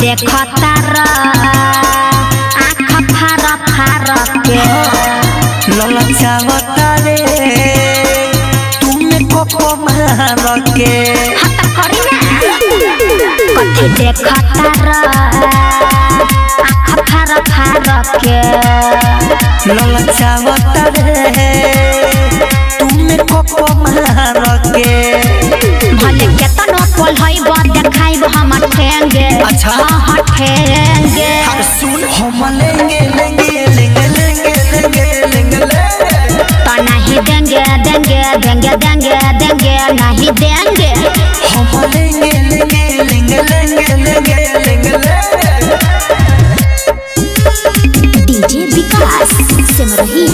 देखता र आँख फार फार के ललचावता रे तुमने कोको मार के हत करी ना कथी देखता र आँख फार फार के ललचावता रे तुमने कोको मार के भले केतनो पोल हईब देखाइब हम ठेंगे अच्छा। हाँ ठेंगे अरे सुन हम लेंगे लेंगे लेंगे लेंगे लेंगे लेंगे लेंगे तो नहीं देंगे देंगे देंगे देंगे देंगे नहीं देंगे हम लेंगे लेंगे लेंगे लेंगे लेंगे लेंगे लेंगे DJ Vikas Simrahi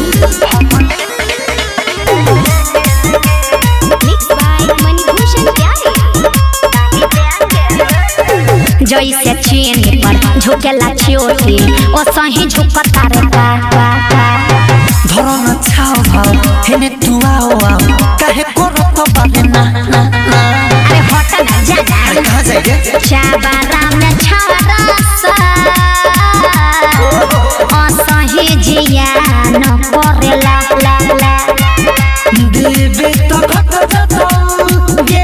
mix by Manibhushan प्यारे जैसे चीन पर झुकेला चोटी ओ सही झुकता रे पा पा पा धरो न छाओ भाव हेने तू आओ आओ काहे करो तो बारे ना ना ना अरे हट ना जा जा अरे कहाँ जाएंगे चाबारा में छरसा असही जिया न करेला ला ला देवे तो घट जातो ये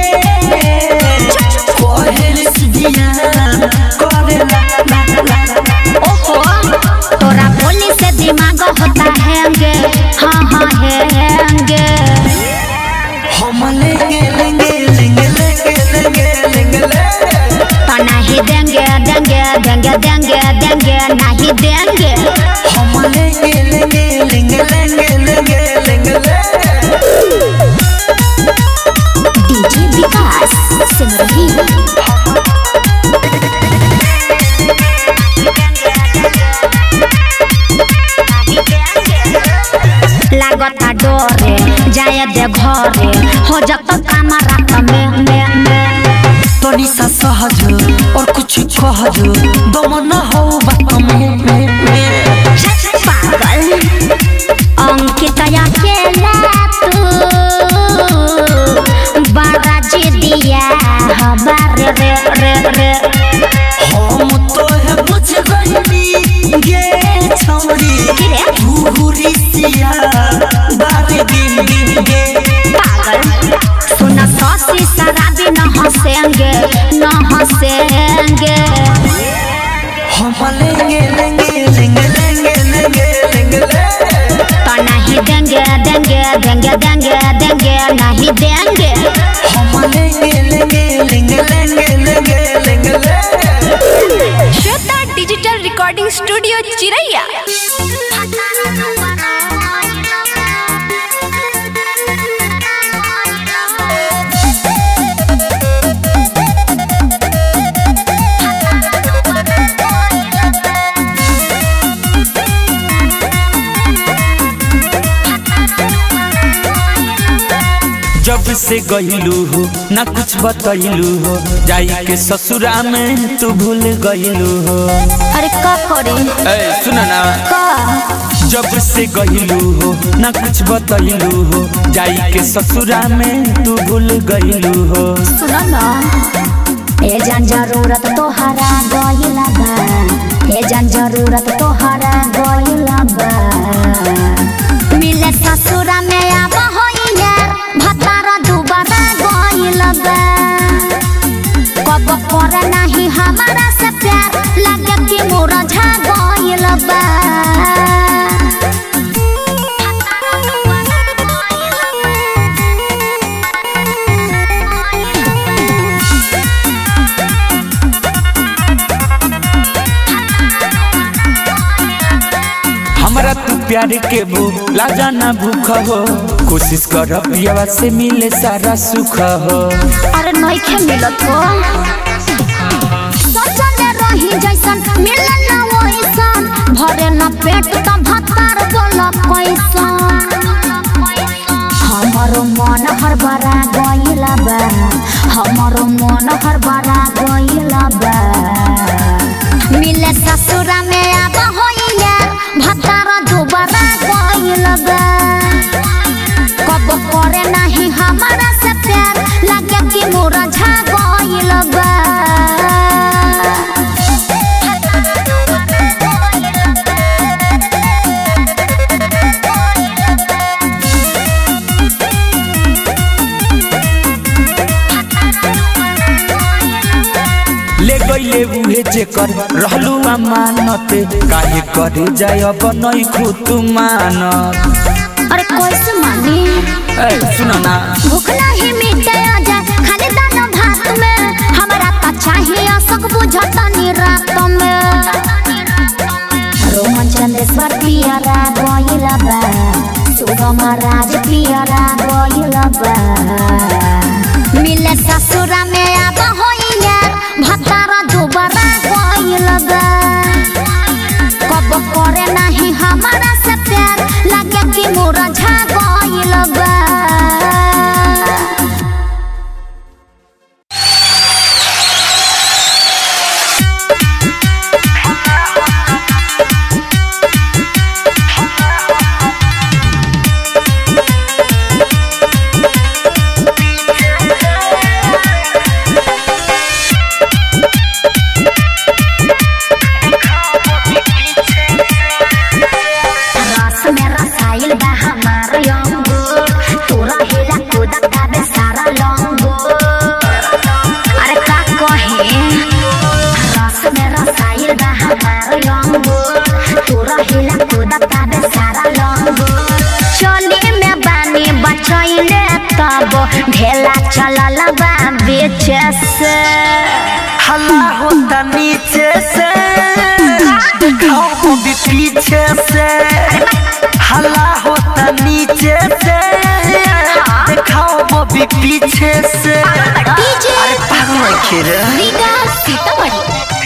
कोहेल सिदिया करे ला ला ला ओहो तोरा बोली से दिमाग होता हैंगे हाँ हाँ हैंगे हम लेंगे लेंगे लेंगे लेंगे लेंगे लेंगे लेंगे तो नहीं देंगे देंगे देंगे देंगे देंगे नहीं देंगे हम लेंगे लेंगे लेंगे लेंगे लेंगे लेंगे लेंगे डीजे विकास सिमरही लागता डोरे जाए दे घरे हो जत काम रात में में में तनी सा सहज और कुछ कहज दम न हो बात में में में पागल अंकित अकेला तू बड़ा जिदिया हमारे रे रे रे हम तो है बुझ गईनी गे छौरी की रे? धूरी सिया बारे दिन दिन गे पागल सुन ससी शराबी न हंसेंगे न हंसेंगे हम लेंगे लेंगे लेंगे लेंगे लेंगे लेंगे लेंगे तो नहीं देंगे देंगे देंगे देंगे देंगे नहीं देंगे हम लेंगे लेंगे लेंगे लेंगे लेंगे लेंगे लेंगे श्वेता डिजिटल रिकॉर्डिंग स्टूडियो चिरैया जब से गईलू हो ना कुछ बतैलू हो जाई के ससुरा में तू भूल गईलू हो अरे का करे ए सुन ना का जब से गईलू हो ना कुछ बतैलू हो जाई के ससुरा में तू भूल गईलू हो सुनो ना ए जान जरूरत तोहरा गइला बा ए जान जरूरत तोहरा गइला बा मिले ससुरा में आब होइया भतारा दुबारा गइला बा कब करे नहीं हमारा से प्यार लगे कि मोरा झा गइला बा हमरा तू प्यार के भूला जाना भूख हो कोशिश कर पियावा से मिले सारा सुख हो अरे नइखे मिलत हो सोचले रही जैसन मिले ना वैसन भरे न पेट त भतार बोल कैसन हमरो मन हरबरा गइला बा हमरो मन हरबरा गइला बा मिले ससुरा में आब होइया भतार दुबारा गइला बा कब करे नहीं हमारा से प्यार लगे कि मोरा झा गइल बा गईले उहे जेकर रहलू अमानत काहे करे जाय अब नहीं खुद मानत अरे कैसे मानी ए सुनो ना भूख नहीं मिटे आजा खाली दाना भात में हमरा त चाहिए सक बुझता नी रात में रोमन चंदेश्वर पियरा गइल बा सुगम राज पियरा गइल बा मिले ससुरा में आब होइया भतारा दुबारा गइल बा कब करे नहीं हमारा से प्यार लगे कि मोरा झा गइल बा रस में रसाइल बा हमार अंगूर तोरा हिला कूदा काबे सारा लंगूर अरे का कहे रस में रसाइल बा हमार अंगूर तोरा हिला कूदा काबे सारा लंगूर चली में बानी बचैले तब ढेला चलल बा बीच से हल्ला होता नीचे से दिखाओ वो भी पीछे से हल्ला होता नीचे से दिखाओ वो भी पीछे से डीजे अरे पागल है खीर रीगा सीतामढ़ी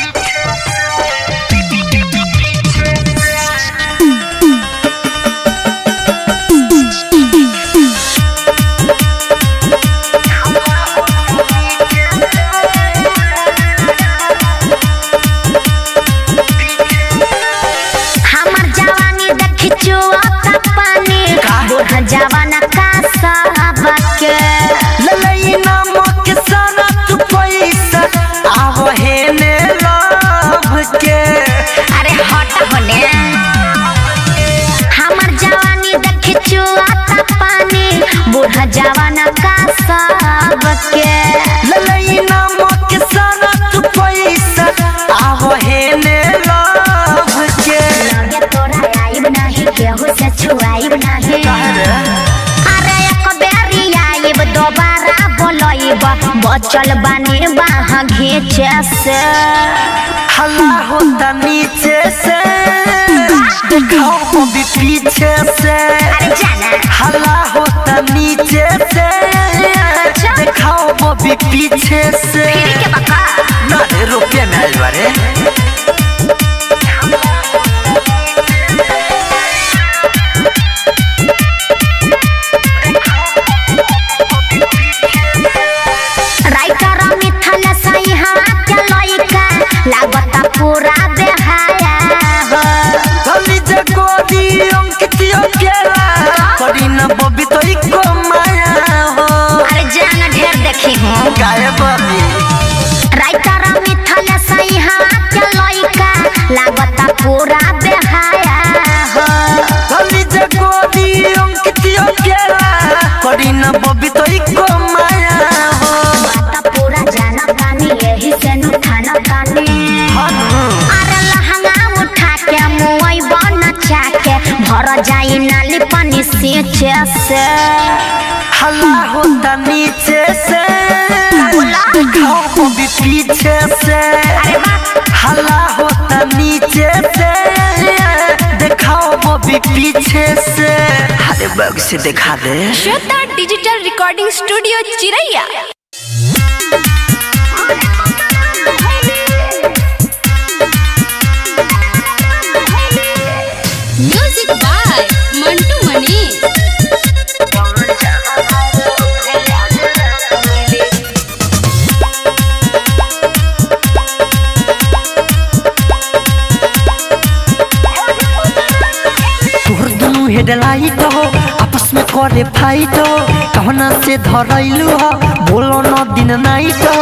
हमर जवानी देखी चुआता पानी बूढ़ जवाना का सबके ललई नामक सारा तू पैसा आव हेने लव के अरे हट होने हमर जवानी देखी चुआता पानी बूढ़ जवाना का सबके ललई नामक सारा तू पैसा आव हेने लव के लगे तोरा आइब नहीं केहू से छुआइब नहीं अरे एक बेरी आइब दोबारा बोलइब बचल बानी बाह घीचे से हल्ला होता नीचे से दिखाओ वो भी पीछे से अरे जाना हल्ला होता नीचे से दिखाओ वो भी पीछे से फिर के बका ना रे रुपये में आइल बारे राइटर मिथल सही हाथ लइका लागता पूरा बेहाया हो धनी जे गोदी अंकितियो केला करी न बबी तो इको माया हो अरे जान ढेर देखी हूँ गाय बबी राइटर मिथल सही हाथ लइका लागता पूरा बेहाया हो धनी जे गोदी अंकितियो केला करी न बबी तो इको माया हो बात पूरा जाना तानी यही से नु थाना तानी अरे लहंगा उठा के मुई बन चाके भर जाई नाली पानी सींचे से हल्ला होता नीचे से दिखाओ वो भी पीछे से हल्ला होता नीचे से दिखाओ वो भी पीछे से अरे बग से दिखा दे Shweta digital recording studio Chiraiya music by Mantu Mani तोहर दुनू हेडलाइट हो आपस में करे फाइट हो कहना से धरैलू हो बोलो न दिन नाइट हो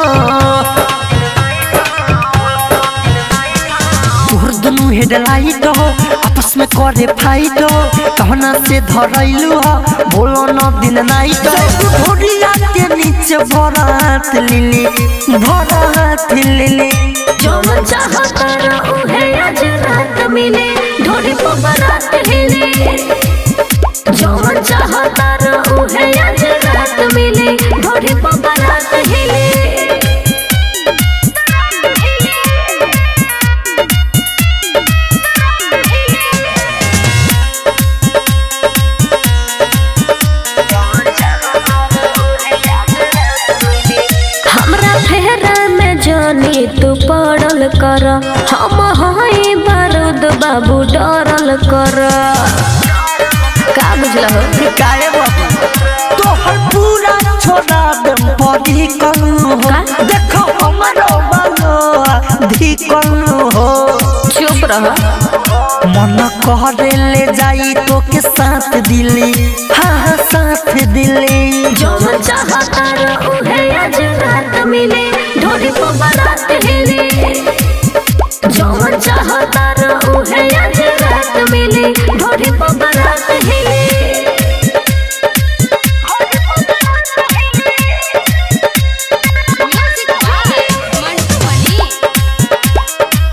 तोहर दुनू हेडलाइट हो आपस आपस में करे फाइटो कहना से धरैलू ह बोलो न दिन नाइट ढोरिया के नीचे भरात लिली भरात लिली जो चाहता उहे आज रात मिले ढोरी पर बारात हिले जो चाहता उहे आज रात मिले ढोरी पर बारात हिले हमरा फेरा में जानी तू पड़ल कर हम हई बारूद बाबू डरल कर का बुझल हो काहे बाबू तोहर पूरा छोड़ा देम परी कनु हो का? देखो हमरो बालो धी कनु हो चुप रह मन कहरे ले जाई तो के साथ दिली हाँ हाँ साथ दिली जो चाहता उहे आज रात मिले ढोरी पर बारात हिले जो चाहता उहे आज रात मिले ढोरी पर बारात हिले म्यूजिक बाय मंटू मनी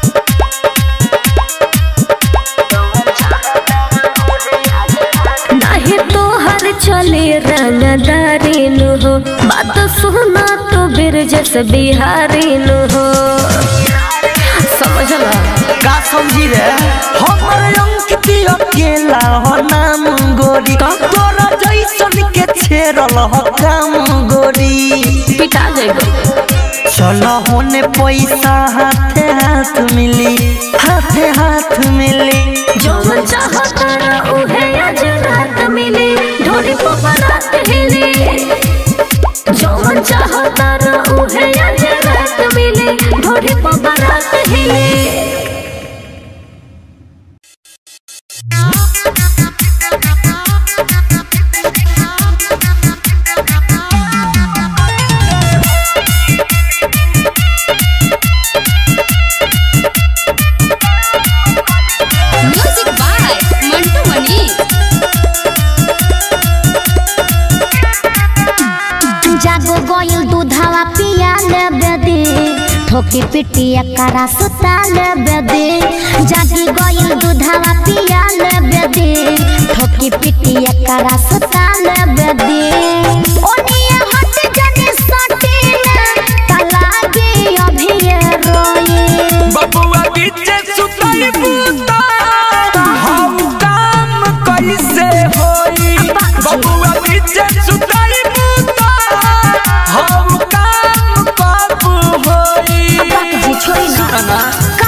नाही तो हर चले रंगदारी नु हो बात सुना तो बिरजस बिहारी नु हो समझला का समझी रे हमर अंकित अकेला हो नाम गोरी तोरा जैसन के छेरल हो काम गोरी पिटा जाएगा चलो होने पैसा हाथे हाथ मिली हाथे हाथ मिली जो चाहता उहे आज रात मिले ढोरी पर बारात हिले जो चाहता उहे आज रात मिले ढोरी पर बारात हिले म्यूजिक बाय मंटू मनी जागो गोइल दूधावा पिया लेबे दे ठोकी पिटी एकरा सुता लेबे दे जागी गोइल दूधावा पिया लेबे दे ठोकी पिटी एकरा सुता लेबे दे ओनिया हट जने सटी ना तलागे अभी रोई बबुआ बीचे सुतई बूता हम काम कैसे होई बबुआ बीचे सुतई बूता हम काम कब होई जी छोड़ी ना का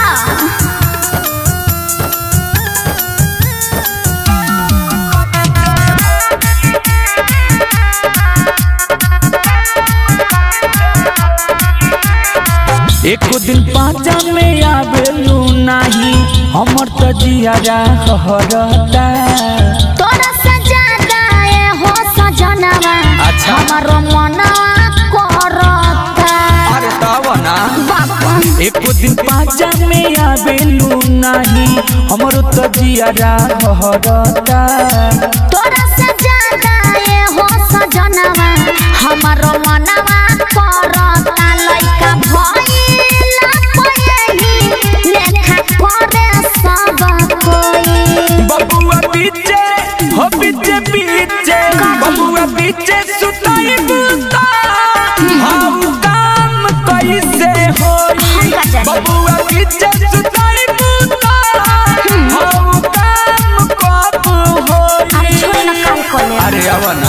एको दिन पाँचा में आवेलू नाही हमर त जियारा हरता तोरा से ज्यादा ए हो सजनवा अच्छा। हमारो मनवा करता अरे तब ना बाबा एको दिन पाँचा में आवेलू नाही हमर त जियारा हरता तोरा से ज्यादा ए हो सजनवा हमारो मनवा करता लइका भइला पयही लेखा करे सब कोई बबुआ बीचे हो बीचे बीचे बबुआ बीचे सुताई बूता हम काम कैसे होई हम का जाने? बबुआ बीचे सुताई बूता हम काम कब अब होई छोड़ ना काल को ले अरे अब ना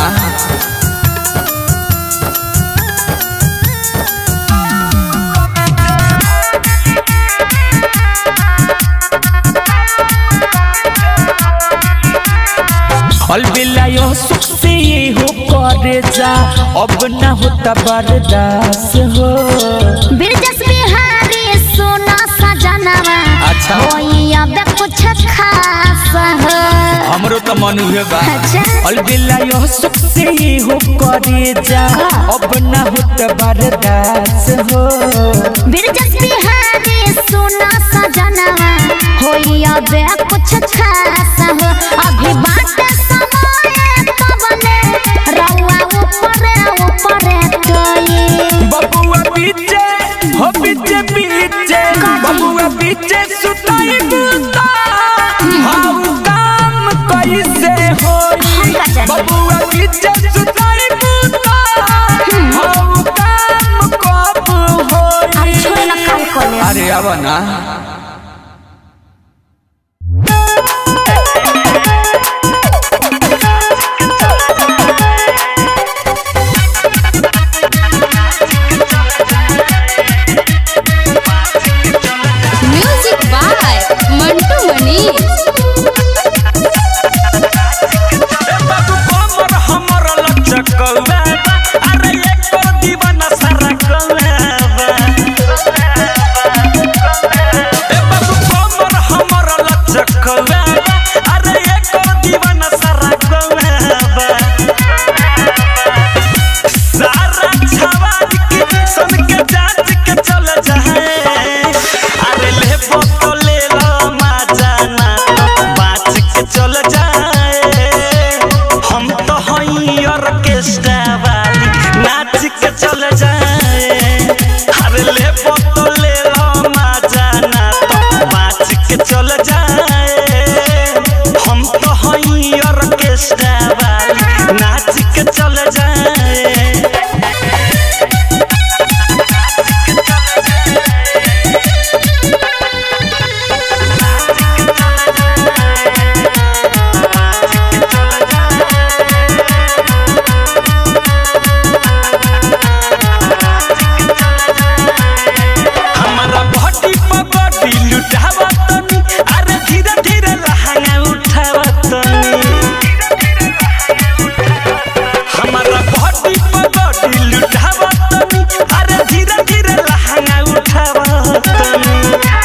अलबिला यो सुख से ये हो करे जा अब ना होता बर्दाश्त हो बिरजस बिहारी सोना सजनवा अच्छा। होई अब कुछ खास हो हमरो तो मन हुए बा अच्छा। अलबिला यो सुख से ये हो करे जा अब ना होता बर्दाश्त हो बिरजस बिहारी सोना सजनवा होई अब कुछ खास बबुआ बीचे सुताई बूता हाउ काम कैसे होई का जाने? बबुआ बीचे सुताई बूता हाउ काम कब होई छोड़ ना काम कर ले अरे अब ना म्यूजिक बाय मंटू मनीष बाबू कमर हमर लचकौवा अरे एको दीवाना सारा कौवा ए बाबू कमर हमर लचकौवा अरे एको दीवाना सारा कौवा सारा छवाद के सन के जांच के चल जाए अरे ले फोटो ले लो मजा ना बाच के चल जाए हम तो हई ऑर्केस्ट्रा वाली नाच के चल जाए अरे ले फोटो ले लो मजा ना तो बाच के चल जाए हम तो हई ऑर्केस्ट्रा वाली नाच के चल जाए हमारा बॉडी पर बॉडी लुटावा तनी अरे धीरे धीरे लहंगा उठावा तनी हमारा बॉडी पर बॉडी लुटावा तनी अरे धीरे धीरे लहंगा उठावा तनी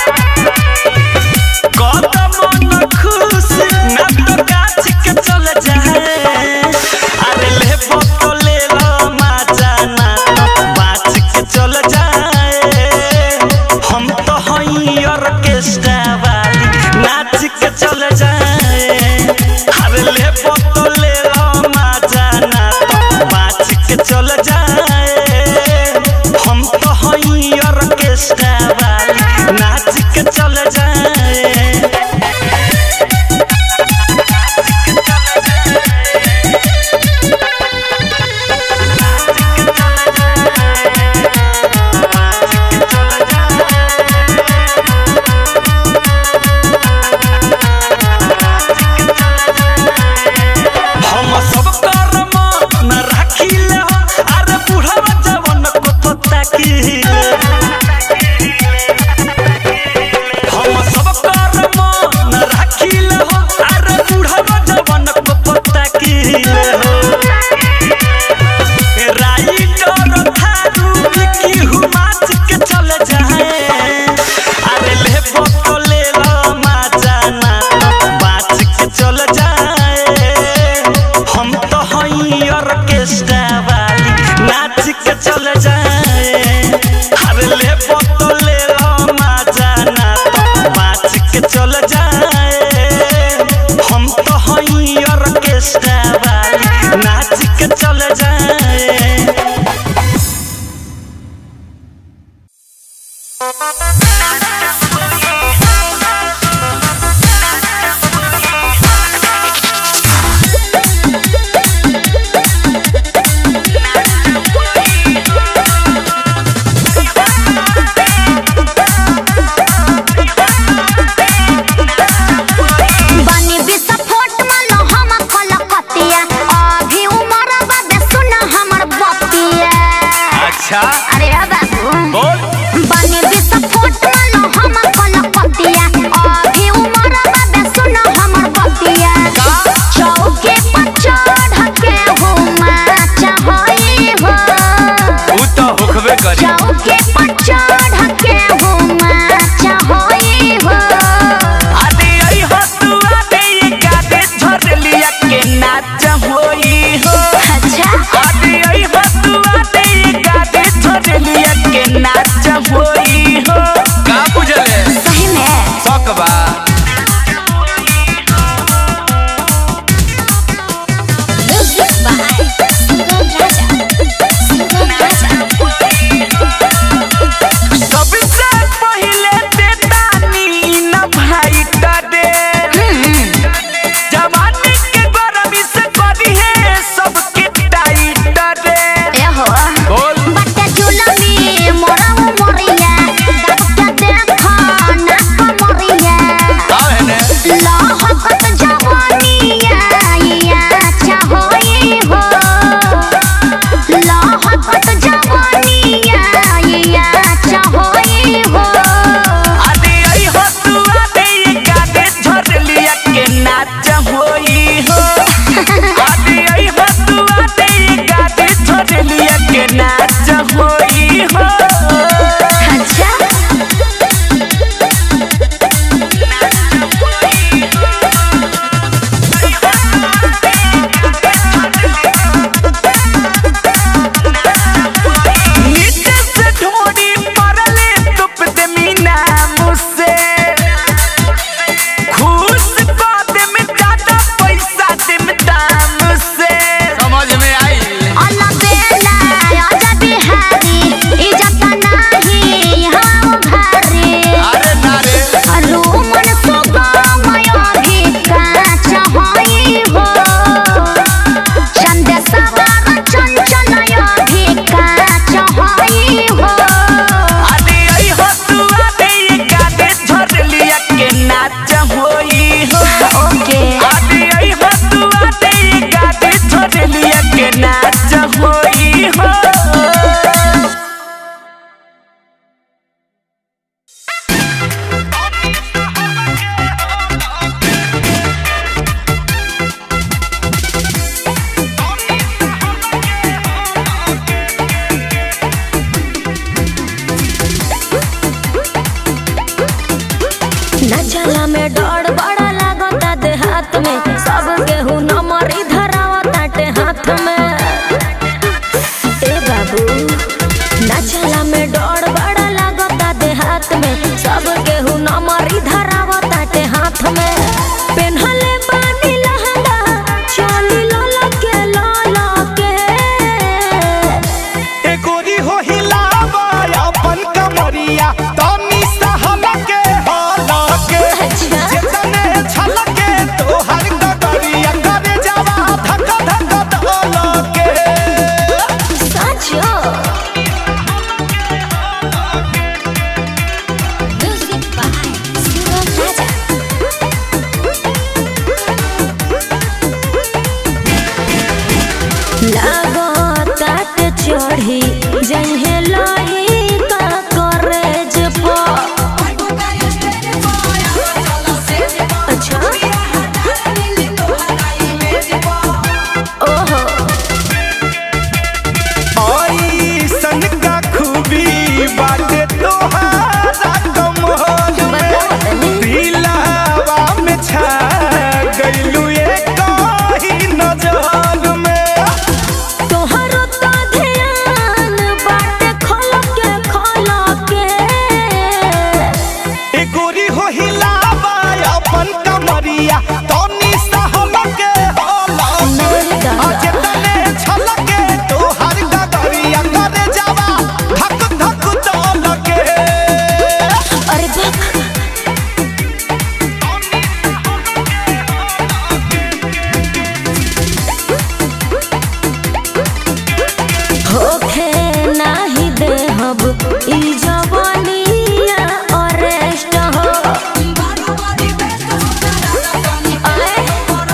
कदम न खुश ना तो काछ के चल जाए अरे ले बोतो ले लो मजा ना तो बाच के चल जाए हम तो हई ऑर्केस्ट्रा वाली नाच के चल जाए अरे ले बोतो ले लो मजा ना तो बाच के चल जाए हम तो हई ऑर्केस्ट्रा वाली नाच के चल जाए हम सब कर्म न राखिले हो अरे बुढ़वा जवन को तो ताकिले हम सब कर्म न राखिले हो अरे बुढ़वा जवन को तो ताकिले हो राइटर थारू की हुमाच के चल जाए अरे ले फोटो ले लो मजा ना बाच के चल जाए हम तो हई ऑर्केस्ट्रा वाली नाच के चल जाए अरे ले फोटो ले लो मजा ना बाच के चल जाए हम तो हई ऑर्केस्ट्रा वाली नाच के चल जाए बनी विस्फोट मानो हम कलकतिया अभी उमर बाबे सुन हमर बतिया अच्छा अरे बाबू बोल बनी विस्फोट मानो हम कलकतिया अभी उमर बाबे सुन हमर बतिया चौके पर चढ़ के हुमा चाहई हो तू तो होखबे करी चौके पर चढ़ के हुमा चाहई हो आदि आई हो तू आदि ये गाते झर लिया के नाच होई हो अच्छा आदि आई हो तू आदि ये गाते झर लिया के नाच में सब केहू नमरी धरावा ताटे हाथ में ए बाबू नाचला में डर बड़ा लागता देहात में सब केहू नमरी धरावा ताटे हाथ में पेन्हले बानी लहंगा चोली लोला के लोला के ए गोरी हो हिलावा अपन कमरिया तनी सहलके हलके अच्छा। जेतने छलके तोहर गगरिया करे जावा धक धक धलके साचो म्यूजिक बाय सुगम राजा लागो काट चढ़ी जहे लाई का करेज पो अच्छा ओहो ऐसन का खूबी बाटे तोहारा कमल में बताओ तनी दिलावा में छा गइलू एक ही नजर में तोहरो तो ध्यान बाटे खोल के खोल के ए गोरी हो हिलावा अपन कमरिया तनी सहलके हलके आजे तने छलके तोहर गगरिया करे जावा धक धक दलके अरे बक होखे नाही देहब ई जवानिया अरेस्ट हो आए?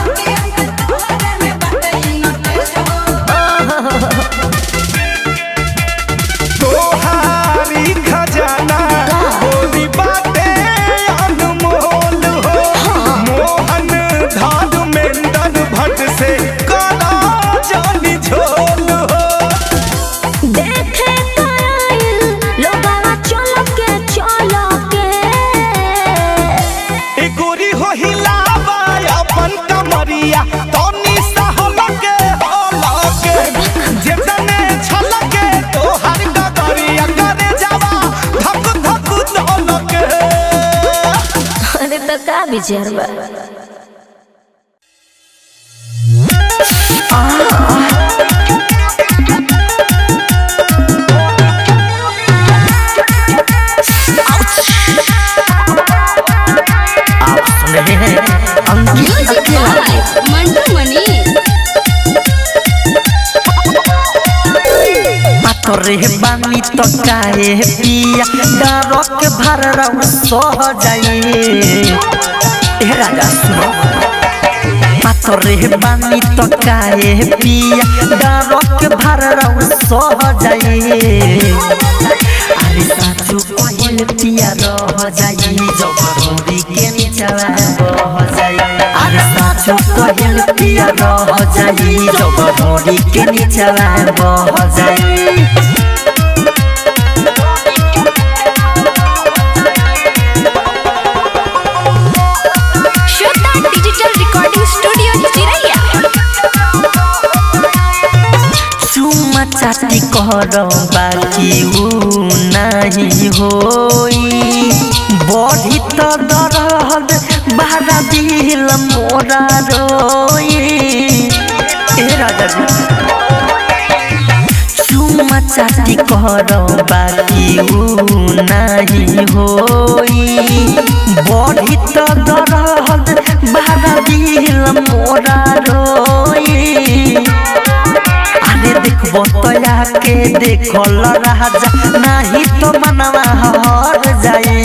तोहारी खजाना गोरी बाटे अनमोल हो मोहन धर्मेंद्र भट्ट से करा जानी झोल हो देखे कायल लोगवा चल के चल के ए गोरी हो हिलावा अपन कमरिया तनी सहलके हलके जेतने छलके तोहार गगरिया करे जावा धक धक दलके अरे तो का विचार बा आप सुन रहे हैं अंकित म्यूजिक अकेला बाय मंटू मनी पातरे बानी तो काहे पिया डरक भर सह जाई ए राजा सुनो पातरे बानी तो काहे पिया डरक भर सह जाई अरे साचु पहिल पिया रह जाई जबरोरी के नीचवा बह जाई अरे साचु पहिल पिया रह जाई जबरोरी के नीचवा बह जाई श्वेता डिजिटल रिकॉर्डिंग स्टूडियो चिरैया चुमा चाटी कर बाकी ऊ नहीं होई बढ़ी तो दरद बारा दिल मोरा रोई ए राजा जी चुमा चाटी कर बाकी ऊ नहीं होई बढ़ी तो दरद बारा दिल मोरा रोई अरे देखबो तोया के देखल राजा नाही तो मनवा हर जाए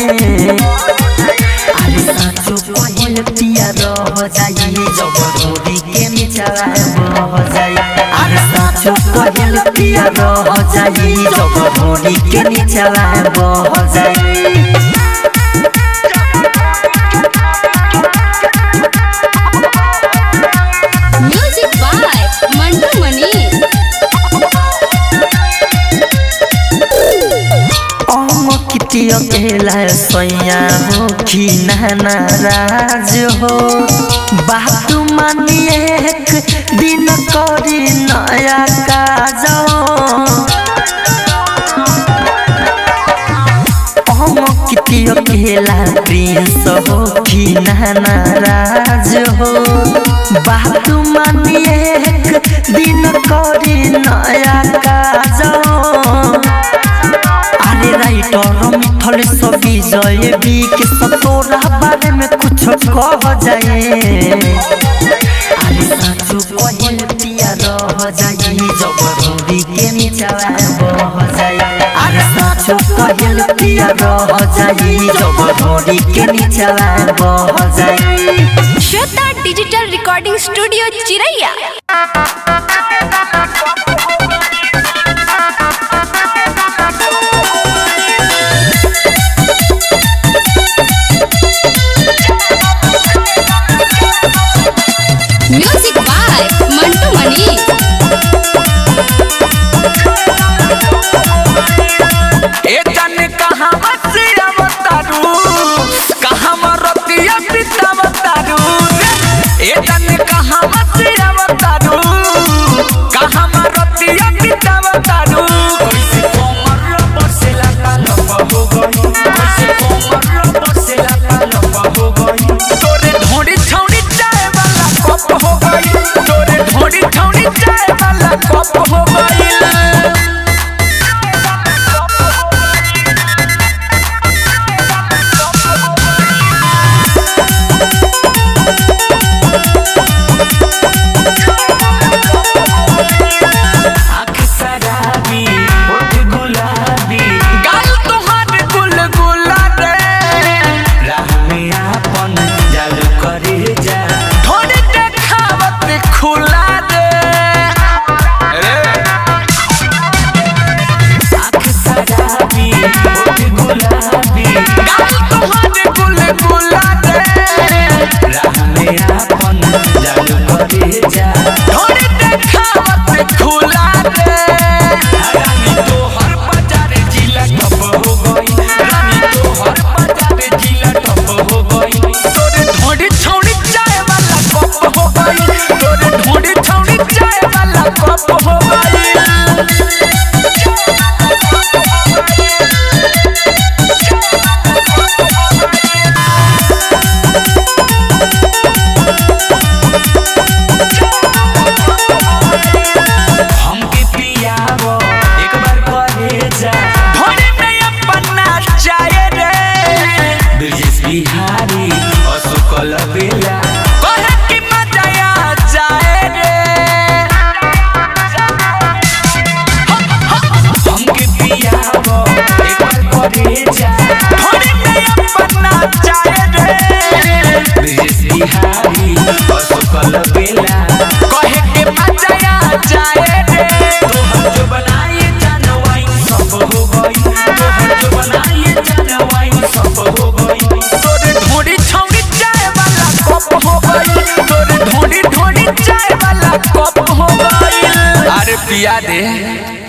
अरे साचो पहिल पिया रह जाए जब रोडी के निचवा बह जाए अरे साचो पहिल पिया रह जाए जब रोडी के निचवा बह जाए म्यूजिक बाय मंटू मनी अंकित किती अकेला सैया हो कि नाराज हो बात मानिए एक दिन करी नया काज हम किती अकेला प्रिंस हो कि नाराज हो बात मानिए एक दिन करी नया काज अरे राइटर मिथल सभी जय बी के सतोरा बारे में कुछ कह जाए अरे साचो कहल पिया रह जाई जब रूरी के निचवा बह जाई अरे साचो कहल पिया रह जाई जब रूरी के निचवा बह जाई Shweta digital recording studio Chiraiya music by Mantu Mani ए जाने कहाँ से अवतारू कहाँ मरतिया पिता बतारू ए जाने कहाँ से अवतारू कहाँ मरतिया पिता बतारू कैसे कोमर बसेला पालप हो गई कैसे कोमर बसेला पालप हो गई तोरे ढोड़ी छौड़ी चाय वाला कप हो गई तोरे ढोड़ी छौड़ी चाय वाला कप हो गई आँख शराबी होठ गुलाबी गाल तोहार गुलगुला रे राह में आपन जाल करे जा थोड़ी देखावत खुला रे रे आँख शराबी होठ गुलाबी गाल तोहार गुलगुला रे राह में आपन जाल करे जा थोड़ी देखावत खुला रे रानी तोहर बाजार जिला ठप हो गई रानी तोहर बाजार जिला ठप हो गई तोरे ढोड़ी छौड़ी चाय वाला कप हो गई तोरे ढोड़ी छौड़ी चाय वाला कप हो गई हमके पियावो एक बार करे जा ढोड़ी में अपना चाय रे ब्रिजेश बिहारी असुकल बेला कहे कि मजा आ जाए रे हमके पियावो एक बार करे जा ढोड़ी में अपना चाय रे ब्रिजेश बिहारी असुकल बेला कहे कि मजा आ जाए रे तोहर जो बनाए जानवाई सब हो गई तोहर जो बनाए जानवाई सब हो गई तोरे ढोड़ी छौड़ी चाय वाला कप हो गई तोरे ढोड़ी ढोड़ी चाय वाला कप हो गई अरे पिया दे